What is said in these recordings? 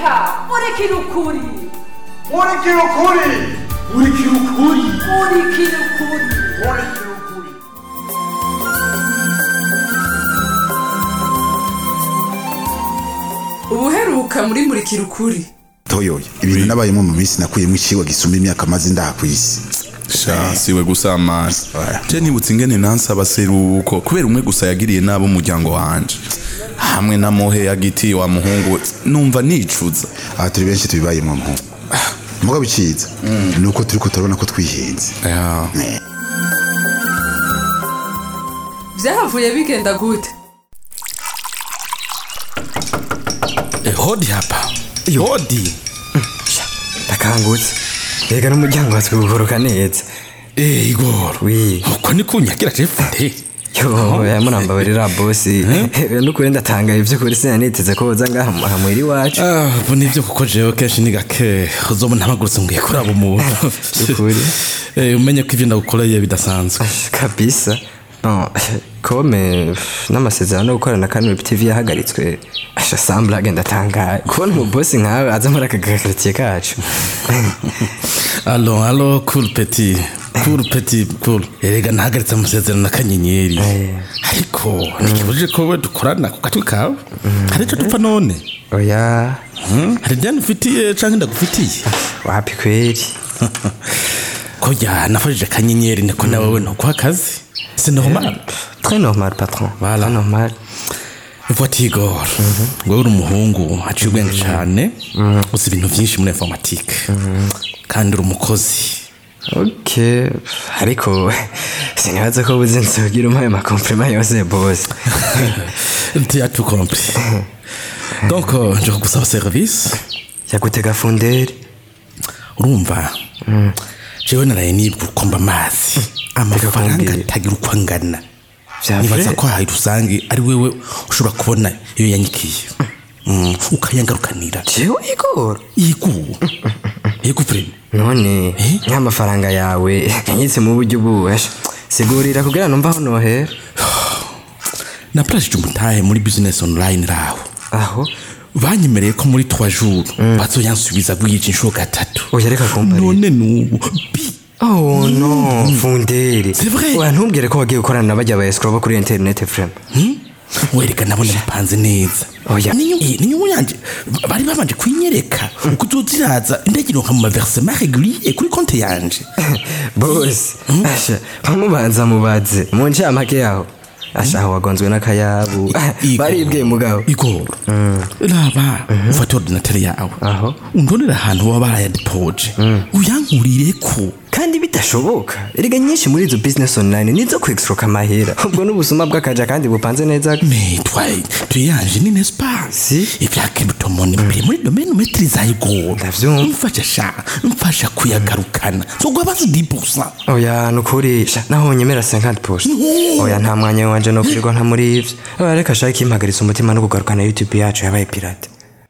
reka murikira ukuri murikira ukuri murikira ukuri murikira ukuri murikira ukuri ubuheruka muri murikira ukuri toyoyo ibintu nabayemo mu minsi nakuyemo ikigo gisumba imyaka maze ndaha ku isi sha siwe gusa mani Oya. je nibutse ingene nansaba seruko kubera umwe gusa yagiriye nabo umuryango wanje hamwe na mohe yagitiye wa muhungu we numva nicuza aha turi benshi tubibayemo mpu mugabo iciza ni uko turiko turabona ko twihenze Ya. byahavuye bigenda gute Eh, hodi hapa hodi ndakangutse rega n'umuryango watswe guhoroka neza Eh, igoro wi uko ni kunyagira jefude yo yamurambabarira bosi nukuri ndatangaye by'ukuri sinaniteze ko woza ngaha mu- aha muhira iwacu Ah, ubu nivyo kuko jewe kenshi ni gake uzobona mpagurutse ngiye kuraba umuntu Ukuri. Eh, umenye ko ivyo ndagukoreye bidasanzwe kabisa no kome n'amasezerano yo gukorana kano tv yahagaritswe asha sambla agenda atangaye kubona umubosi nkawe aza muri aka gakaritsiye kacu alo alo cool petit cool petit cool erega nahagaritse amasezerano na kanyenyeri Eh. ariko ntikibujije ko we dukorana ku gatwi kawe hari ico dupfa none oya Hmm? hari ivyana ufitiye canke ndagufitiye wapi kweri koja nafashije kanyenyeri niko nawe we ntuguha akazi c'est normal très normal patron Voilà. Très normal voici igor wewe uri umuhungu aciye ubwenge cane uzi ibintu vyinshi muri informatique kandi uri umukozi ok ariko sinibaza ko buze nzogira umpaye amakomplima yose bosi tu tout compris donc euh, nje kugusaba service yagutega funderi urumva jewe naraye nibwa ukomba amazi amafaranga kumbwira. atagira uko angana Vya nibaza vrai? ko hari rusange ari wewe ushobora kubona iyo yanyikiye Mm, ukayangarukanira jewe igoro yego yego vrema none Eh? nk'amafaranga yawe yanyitse mu buryo buwesha sigurira kugira numva aho nohera naprashije umutahe muri business online raho aho banyemereye ko muri 3 jours bazoyansubiza bwije inshuro gatatu oya reka kumbarira none nubu bi oh no funderi C'est vrai. oya ntubwire ko wagiye gukorana na bajya ba escrow bo kuri internet frema wereka nabona bipanze neza Oya. Ni- ni nyungu yanje bari babanje kwinyereka uko uzoziraza indege ironka mu maversement régulier kuri konte yanje bosi asha bamubanza mubaze mu ncamake yaho asha aho wagonzwe n'akayabu Igor. baribwiye mugabo igoro raba ufate ordinateur yawe Aho. undonera ahantu baba barayadepoje uyankurireko kandi bidashoboka erega nyinshi muri izo business online nizo kwexroka amahera ubwo n'ubusuma bw'akaja kandi bupanze neza mais toi tu yanje ni n'est-ce pas Si. ivya cryptomone biri muri domaine maîtrise igoro Ndavyumva. mfasha sha mfasha kuyagarukana zogwa bazi 10% oya nukuri sha naho nyemera 50 post oya nta mwanya wanje no kwirirwa nta muri ivyo oya reka shaka impagaritsa umutima no kugarukana youtube yacu yabaye pirate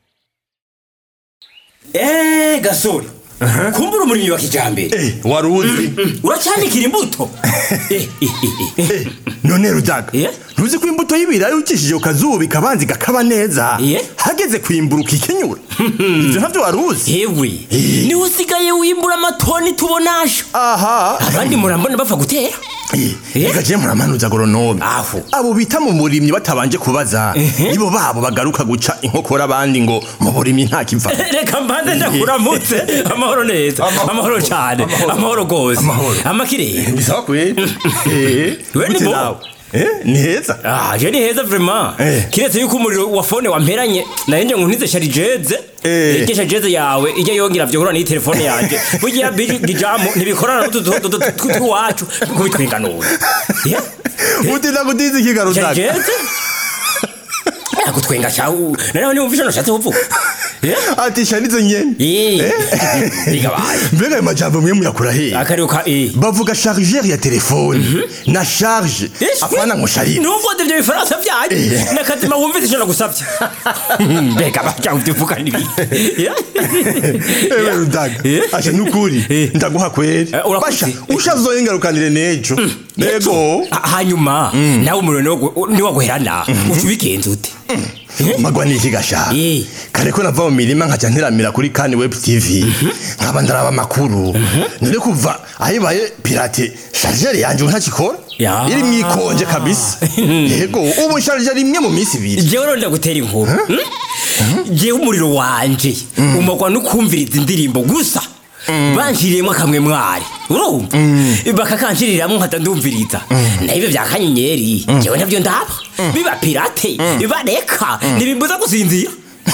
eee gasore kumbura umurimyi wa kijambere wari uzi uracyanikira imbuto Eh, eh, eh, eh. none rudaga Eh? ntuzi ko imbuto y'ibirayi ukishije ukazuba ikabanza igakaba neza Eh? hageze kwimbura ukikenyura ivyo ntavyo wari uzi yewe niwe usigaye wimbura amatoni tubonasha aha abandi murambona bapfa gutera Eh, Eh? reka je muramanuza agoronome Aho. abo bita mu burimyi batabanje kubaza nibo babo bagaruka guca inkokora abandi ngo mu burimyi nta kiva reka mbanze ndakuramutse amahoro neza amahoro cyane amahoro rwose Amahoro. amakirere bisaba kweli Eh, We ni gute bo? nawe? Eh, ni heza Ah, je ni heza vraiment Eh. kiretse yuko umuriro wa fone wamperanye nahenje ngo ntize sharijeze Eh. iryo sharijeze yawe ijya yongera vyohura n'iyi telefone yanjye burya biji gijamu ntibikorana n'utu tw'iwacu kubitwenganura utinda kutiza ikiga rudaga sharijeze agutwenga cyawe nareho niwumva icyo nashatse kuvuga Eh? ati shanizo nyene Eh. bigabaye mbega ayo majambo mwe muyakura hehe akariyo ka eh bavuga chargeur ya telefone na charge apana ngo sharire nubwo ivyo bifaransa vyanyu nakazima wumvise icyo nagusavye mbega baja uvuga nibi ewe rudaga Eh? asha nukuri Eh. ndaguha kweli Eh, urakoze. basha ushazoyengarukanire nejo nego hanyuma nawe umuriro niwaguherana uca ubigenza ute magwa niki gashaka Eh. kare ko nava mu mirima nkaca nteramira kuri kani web tv nkaba ndaraba amakuru none kuva ayibaye pirate sharijeri yanje ubu ntakikora Ya. iri mwikonje kabisa yego ubu sharijeri imwe mu minsi ibiri jewe rero ndagutera inkuru Hmm? jewe umuriro wanje umagwa no kumviriza indirimbo gusa banshiriyemo akamwe mwari urumva bakakanshiriramwo nkata ndumviriza naibyo vya kanyenyeri jewe navyo ndaba biba pirate bareka ntibimbuza gusinzira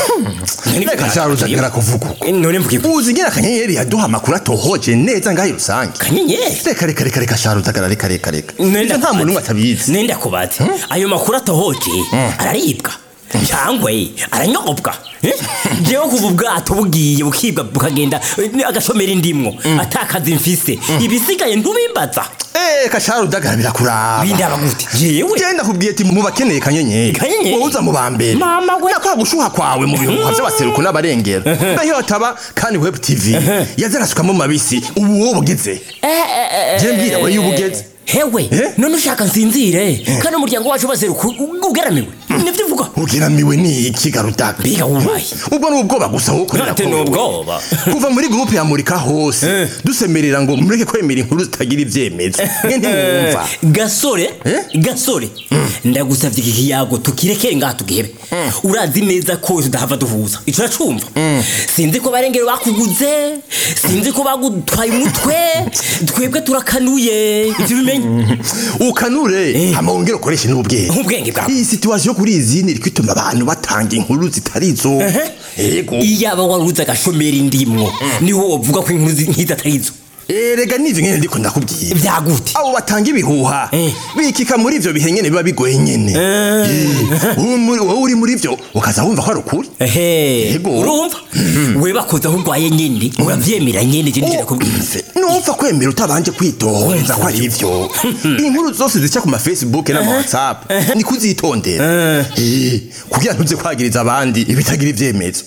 reka sharujagara kuvuga uko none mvuge ko uzi ngena akanyenyeri yaduha amakuru atohoje neza ngaho rusange kanyenyeri reka reka reka reka sharujagara reka reka reka Nenda ivyo nta muntu n'umwe atabizi nenda kubaza ayo makuru atohoje araribwa cyangwa aranyobwa Eh? jewe kuva ubwato bugiye bukibwa bukagenda eh, agashomera indimwo atakaza imfise ibisigaye ntubimbaza Eh, kasharudagara birakuraba bindaba gute jewe genda kubwiye ati mu bakeneye kanyenyeri Kanyenyeri? wowe uza mu ba mbere Mama we. nakora gushuha kwawe mu bihuha by'abaseruko n'abarengera nayo hataba kandi web tv yaza agasukamo mabisi ubu wowe bugeze je mbwira we y'ubugeze hewe Eh? none ushaka nsinzire kandi umuryango wacu baseruka ugeramiwe nivyo uvuga ugeramiwe ni iki garudaga biga wubaye ubwo ni ubwoba gusa wowe ukorera Ate ko ni wowe. ubwoba. kuva muri gurupe ya murika hose dusemerera ngo mureke kwemera inkuru zitagira ibyemezo mwe ntimwumva gasore Eh? gasore ndagusavye iki kiyago tukirekere ngaha tugihebe urazi neza ko tudahava duhuza ico uracumva sinzi ko barengero bakuguze sinzi ko bagutwaye umutwe twebwe turakanuye ivyo bimenye ukanure hama wongere ukoreshe n'ubwenge ubwenge bwawe iyi situwasiyo kuri izi ni kwituma abantu batanga inkuru zitarizo yego iyaba waruze agashomera indimwo niho wovuga ko inkuru zi- nk'izo atarizo erega nivyo nyene ndiko ndakubwira vyagute abo batanga ibihuha Eh. bikika muri ivyo bihe nyene biba bigoye nyene Eh, wowe muri- wowe uri muri vyo ukaza wumva ko ari ukuri ehe Yego. urumva we bakoze aho urwaye nyene uravyemera nyene je nigera kubwira numva kwemera utabanje kwitonza ko ari ivyo inkuru zose zica ku ma facebook n'ama whatsapp ni kuzitondera Eh, kugira ntuze kwagiriza abandi ibitagira ivyemezo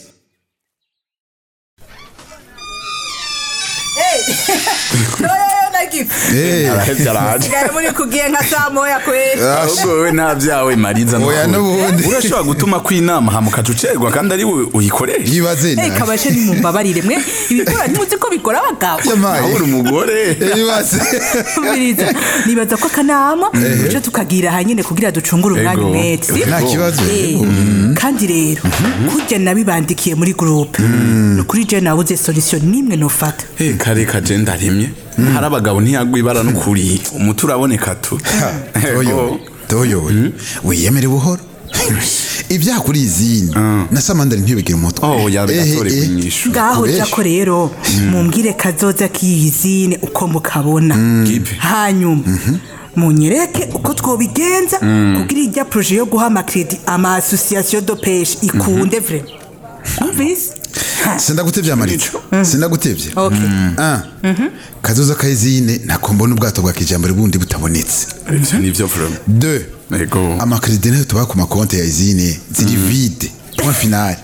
yoyoyo nagifu arahevye araje sigara muri kugiye nka saa moya kweli ahubwo wowe nta vyawe mariza Oya, n'ukuri. n'ubundi. urashobora gutuma ko inama hama ukaca ucerwa kandi ari we uyikoresha yibaze Hey, nawe kabashe nimumbabarire mwe ibikora ntimuzi ko bikora abagabo yamaye uri umugore yibaze Umviriza, nibaza ko akanama tuje tukagira hanyine kugira ducungure umwanya Ego. umwete si? nta kibazo Eh, kandi rero kurya nabibandikiye muri groupe ni ukuri je nabuze solution nimwe nofata Eh, kare kaje ndarimye hari abagabo ntiyagwa ibara n'ukuri umuti uraboneka tu toyo toyo wiyemere buhoro ibyaha kuri izindi na samandari ntibigire umutwe oh yabe Ehe, gatore eh. kunyishu ngaho Kubesha. jako rero mumbwire kazoza kiyizine uko mukabona Gipe. hanyuma munyereke uko twobigenza kugira ijya proje yo guha amakredi ama association de pêche ikunde vre umvise sindagutevye amarico sindagutevye Okay. Ah. kazoza kayizine ntako mbona ubwato bwa kijambere bundi butabonetse ivyo nivyo vraiment de ego amakredi nayo tubaha ku makonti ya izine ziri vide point final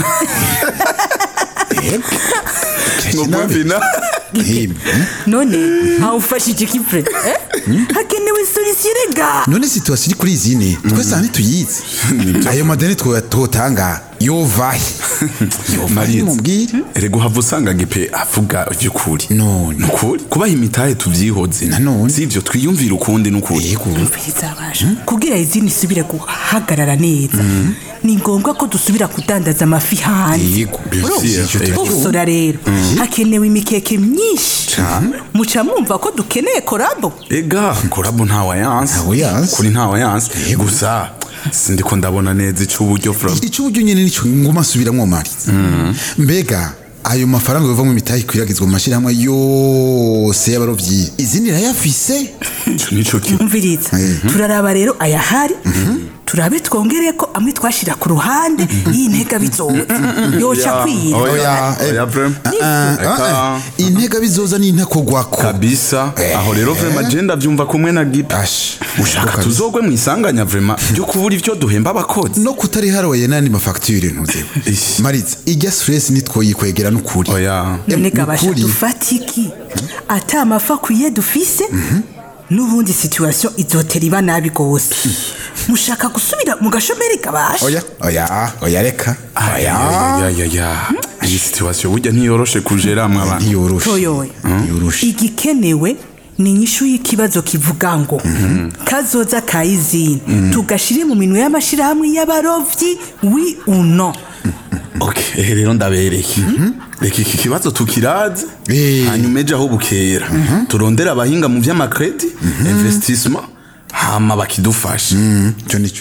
ngopfina Him, hmm? none awufashije iki vre eh? hakenewe solution rega none situasiyo iri kuri izine twese aha ntituyizi ayo madeni twotanga yovahe yovahe Mariza. mubwire erega uhava usanga gipe avuga ivy'ukuri None. nukuri kubaha imitahe tuvyihoze Nanone. si ivyo twiyumvira ukundi n'ukuri yego umviriza abasha kugira izindi isubire guhagarara neza ni ngombwa ko dusubira kudandaza amafi hanze yego Ivyo ego. gusora rero hakenewe imikeke myinshi muca mwumva ko dukeneye korabo ega korabo ntawayanse Ntawayanse. kuri ntawayanse gusa sindiko ndabona neza icuburyo vraiment icyo uburyo nyine nicyo nguma asubiramwo mariza mbega ayo mafaranga yova mu mitahe ikwiragizwa mu mashyirahamwe yose y'abarovyi izindi irayafise ico nico ki umviriza turaraba rero ayahari turabe twongere ko amwe twashira ku ruhande y'intega bizoza yoca kwira Oya, eh, oya vraiment Ah, ah, ah. intega bizoza n'intakogwako kabisa aho rero vraiment je ndavyumva kumwe na gipe Ash, ushaka kabisa. tuzogwe mwisanganya vraiment ryo kubura ivyo duhemba abakozi no kutari haroye n'andi mafagitire ntuzewe Ish. mariza ijya stress nitwoyikwegera n'ukuri oya none Em, gabasha nukuri. dufata iki ata amafi akwiye dufise n'ubundi situation izotera iba nabi gose mushaka gusubira mu gashomeri kabasha oya oya oya reka oya ayayayaya iyi situwasiyo burya ntiyoroshe kujeramwe abantu ntiyoroshe toyowe ntiyoroshe igikenewe ni inyishu y'ikibazo kivuga ngo kazoza ka izini tugashire mu minwe y'amashirahamwe y'abarovyi wi uno ok ehe rero ndabereye reka iki kibazo tukiraze Eh. hanyuma ejo aho bukera turondere abahinga mu vy'amakredi investissement hama bakidufasha icyo nicyo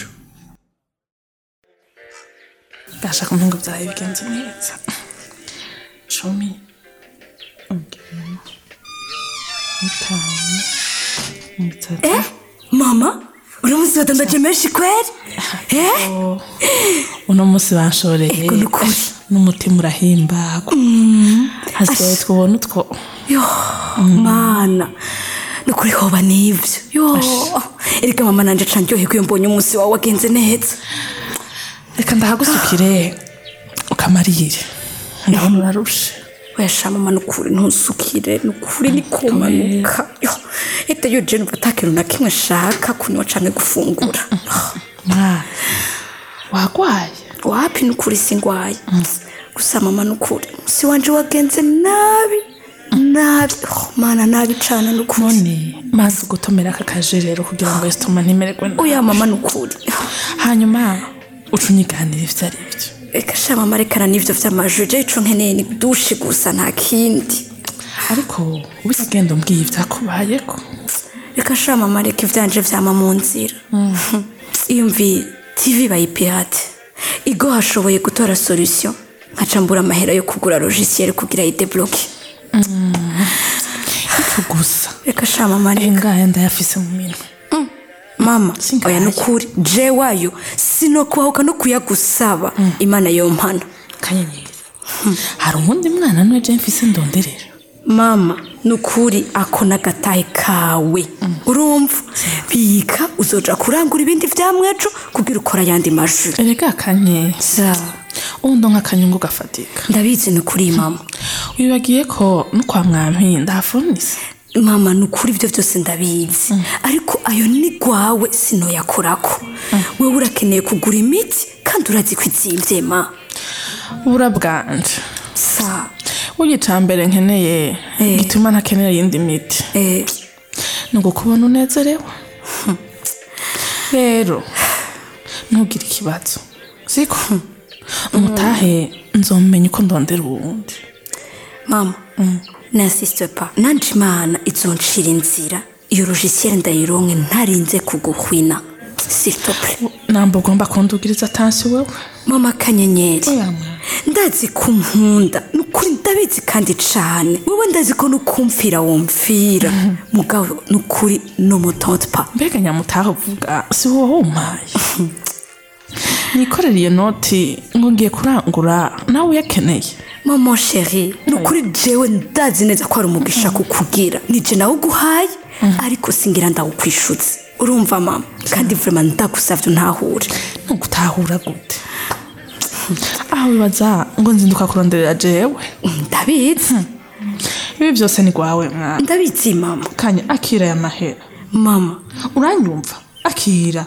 ndashaka umuhungu byawe bigenze neza cumi umunani itanu itatu mama uramuzi wadandaje menshi kweri eh? uno munsi banshoreye Ego, ni ukuri. n'umutima urahimbagwa hasigaye twubona utwo yo mana nukuri hoba nivyo yo erega mama nanje ca ndyoherwa iyo mbonye umunsi wawe wagenze neza reka ndahagusukire ukamarire ndabona urarushe wesha mama nukuri ntusukire nukuri nikumanuka yo ete yo je numva atakintu na kimwe nshaka kunywa canke gufungura mwana wagwaye wapi nukuri singwaye gusa mama nukuri umunsi wanje wagenze nabi nabi oh, mana nabi cane nukuri none maze ugutomera aka kajerero kugira ngo esitoma ntimererwe nabi oya mama nukuri hanyuma uca unyiganira ivyo ari byo reka sha mama rekana n'ivyo vy'amajwi je ico nkeneye ni dushe gusa nta kindi ariko ubise ugenda umbwiye ivyakubayeko reka sha mama reka ivyanje vyama mu nzira iyumviye tv bayipirate igo hashoboye gutora solution nkaca mbura amahera yo kugura logiciel kugira yidebloke ico gusa reka sha mama reka engaya ndayafise mu minwe mama Singaye. oya nukuri je wayo sinokubahuka no kuyagusaba imana yompana kanyenyeri hari uwundi mwana nwe je mfise ndonderera mama nukuri ako n'agatahe kawe urumva bika uzoja kurangura ibindi vyamwejo kugira ukora ayandi majwi erega kanye sa uwundo nk'akanyungu gafatika ndabizi nukuri mama wibagiye ko no kwa mwampi ndahafunise mama nukuri ivyo vyose ndabizi ariko ayo ni gwawe sinoyakorako wewe urakeneye kugura imiti kandi urazi ko izimvye ma bura bwanje sa burya ica mbere nkeneye Eh. gituma ntakenera iyindi miti eh, ni ugukubona unezerewe rero ntugire ikibazo siko umutahe nzomenya uko ndondera uwundi mama n'insiste pas nanje imana izonshira inzira iyo logiciel ndayironke ntarinze kuguhwina s'il te plaît namba ugomba kundugiriza atansi wewe mama kanyenyeri oya mwana ndazi ko unkunda nukuri ndabizi kandi cane wewe ndazi ko nukumvira wumvira mugabo nukuri n'umutonte pa mbega nyamutaha uvuga si wowe wumpaye nikorera iyo noti ngo ngiye kurangura nawe uyakeneye mama sheri nukuri jewe ndazi neza ko ari umugisha kukugira nije nawe uguhaye ariko singira ndawukwishutse urumva mama kandi vrema ndagusavye untahure ntugutahura gute aho wibaza ngo nzinduka kuronderera jewe ndabizi ibi byose ni rwawe mwana ndabizi mama kanya akira aya mahera mama uranyumva akira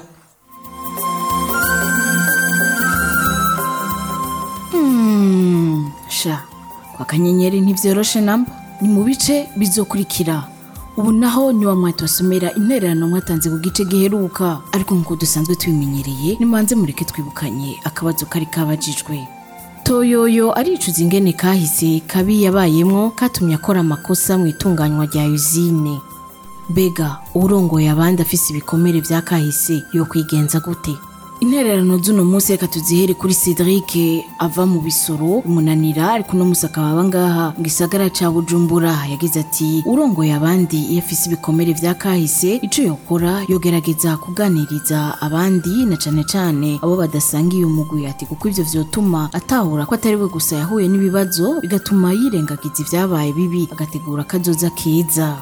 sha kwa kanyenyeri ntibyoroshe namba ni mu bice bizokurikira ubu naho ni wa mwati wasomera intererano mwatanze ku gice giheruka ariko nk'uko dusanzwe tubimenyereye nimanze mureke twibukanye akabazo kari kabajijwe toyoyo aricuza ingene kahise kabi yabayemwo katumye akora amakosa mu itunganywa rya usine mbega urongoye abandi afise ibikomere vya kahise yo kwigenza gute intererano z'uno munsi reka tuzihere kuri cedric ava mu bisoro umunanira ariko uno munsi akaba aba ngaha mu gisagara ca bujumbura yagize ati urongoye abandi iyo afise ibikomere vya kahise ico yokora yogerageza kuganiriza abandi na cane cane abo badasangiye umugwi ati kuko ivyo vyotuma atahura ko atari we gusa yahuye n'ibibazo bigatuma yirengagiza ivyabaye bibi agategura akazoza keza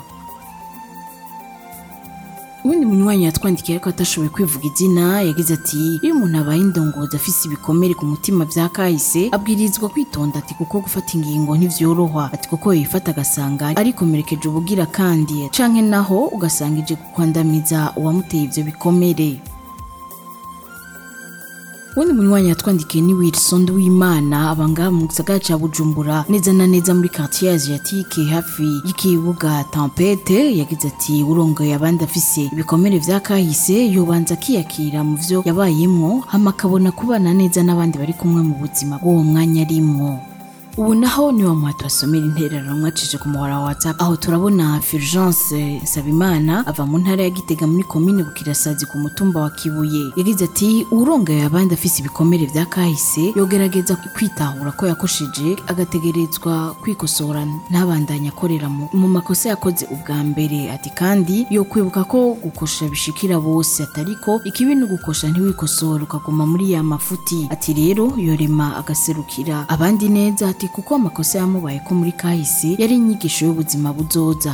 ubundi munywanyi yatwandikiye ariko atashoboye kwivuga izina yagize ati iyo umuntu abaye indongozi afise ibikomere ku mutima vya kahise abwirizwa kwitonda ati kuko gufata ingingo ntivyoroha ati kuko yifata agasanga arikomerekeje ubugira kandi canke naho ugasanga ije kukwandamiza uwamuteye ivyo bikomere uwundi munywanyi yatwandikiye ni wilson w'imana abanga mu gisagara ca bujumbura neza na neza muri quartier asiatique hafi y'ikibuga tempete yagize ati urongoye abandi afise ibikomere vya kahise yobanza akiyakira mu vyo yabayemwo hama akabona kubana neza n'abandi bari kumwe mu buzima bw'uwo mwanya arimwo ubu naho ni wa muhati wasomera intererano mwacije ku muhora wa whatsapp aho turabona fulgence nsabimana ava mu ntara ya gitega muri komine bukirasazi ku mutumba wa kibuye yagize ati urongaye abandi afise ibikomere vya kahise yogerageza kwitahura ko yakosheje agategerezwa kwikosora ntabandanye akorera mu mu makosa yakoze ubwa mbere ati kandi yo kwibuka ko gukosha bishikira bose atariko ikibi ni ugukosha ntiwikosora ukaguma muri ya mafuti ati rero yorema agaserukira abandi neza ati kuko amakosa yamubaye ko muri kahise yari inyigisho y'ubuzima buzoza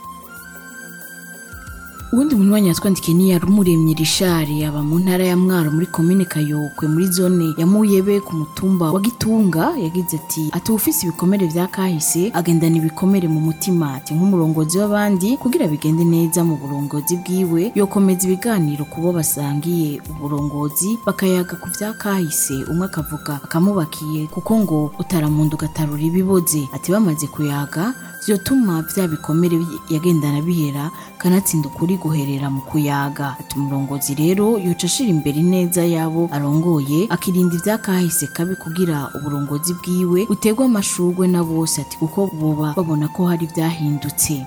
uwundi munywanyi yatwandikiye ni yarumuremye rishari aba mu ntara ya mwaro muri komine kayokwe muri zone ya muyebe ku mutumba wa gitunga yagize ati ati ufise ibikomere vya kahise agendana ibikomere mu mutima ati nk'umurongozi w'abandi kugira bigende neza mu burongozi bwiwe yokomeza ibiganiro kubo basangiye uburongozi bakayaga ku vya kahise umwe akavuga akamubakiye kuko ngo utaramunda ugatarura ibiboze ati bamaze kuyaga vyotuma vya bikomere bi- yagendana bihera kanatsinda ukuri guherera mu kuyaga ati umurongozi rero yoca ashira imbere neza yabo arongoye akirinda ivya kahise kabi kugira uburongozi bwiwe buterwa amashurwe na bose ati kuko boba babona ko hari vyahindutse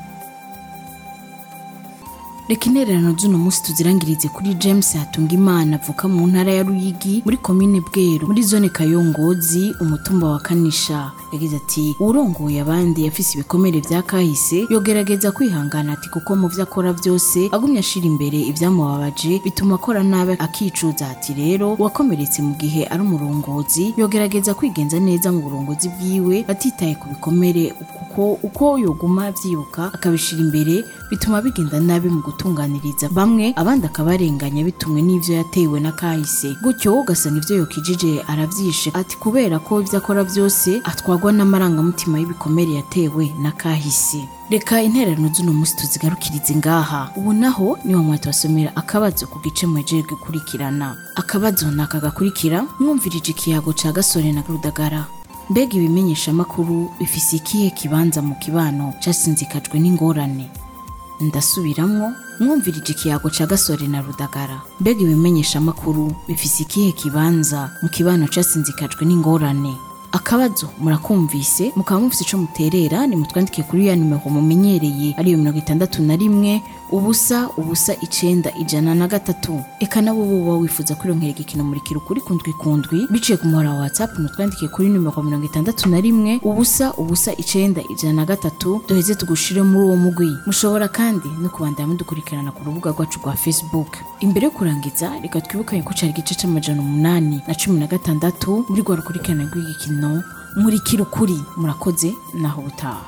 reka intererano z'uno munsi tuzirangirize kuri james hatunga imana avuka mu ntara ya ruyigi muri komine bweru muri zone kayongozi umutumba wa kanisha yagize ati urongoye abandi yafise ibikomere vya kahise yogerageza kwihangana ati kuko mu vyo akora vyose agumye ashira imbere ivyamubabaje bituma akora nabi akicuza ati rero uwakomeretse mu gihe ari umurongozi yogerageza kwigenza neza mu burongozi bwiwe atitaye ku bikomere kuko uko yoguma avyibuka akabishira imbere bituma bigenda nabi mu gutunganiriza bamwe abandi akabarenganya bitumwe n'ivyo yatewe na kahise gutyo ugasanga ivyo yokijije aravyishe ati kubera ko ivyo akora vyose atwagwa n'amarangamutima y'ibikomere yatewe na kahise reka intererano z'uno munsi tuzigarukirize ngaha ubu naho niwo mwati wasomera akabazo ku gice mwejeje gukurikirana akabazo ni aka gakurikira mwumvirije ikiyago ca gasore na rudagara mbega ibimenyeshamakuru bifise ikihe kibanza mu kibano casinzikajwe n'ingorane ndasubiramwo mwumvirije ikiyago ca gasore na rudagara mbega ibimenyeshamakuru bifise ikihe kibanza mu kibano casinzikajwe n'ingorane akabazo murakumvise mukaba mufise ico muterera nimutwandike kuri ya nimero mumenyereye ariyo mirongo itandatu na rimwe ubusa ubusa icenda ijana na gatatu eka nabo boba wifuza kwironkera igikino murikira ukuri kundwi kundwi biciye ku muhora wa whatsapp mutwandike kuri nimero mirongo itandatu na rimwe ubusa ubusa icenda ijana na gatatu duheze tugushire muri uwo mugwi mushobora kandi no kubandanya mudukurikirana ku rubuga rwacu rwa facebook imbere yo kurangiza reka twibukanye ko cari igice c'amajana umunani na cumi na gatandatu muri rwa rukurikirana rw'igikino murikira ukuri murakoze naho butaha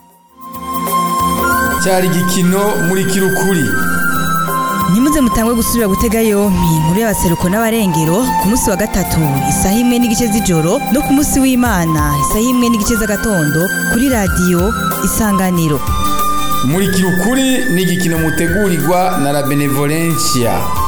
cyari igikino muri kirukuri ntimuze mutangwe gusubira gutega yompi inkuru y'abaseruko n'abarengero ku munsi wa gatatu isaha imwe n'igice z'ijoro no ku munsi w'imana isaha imwe n'igice z'agatondo kuri radiyo isanganiro muri kirukuri ni igikino mutegurirwa na la benevolencia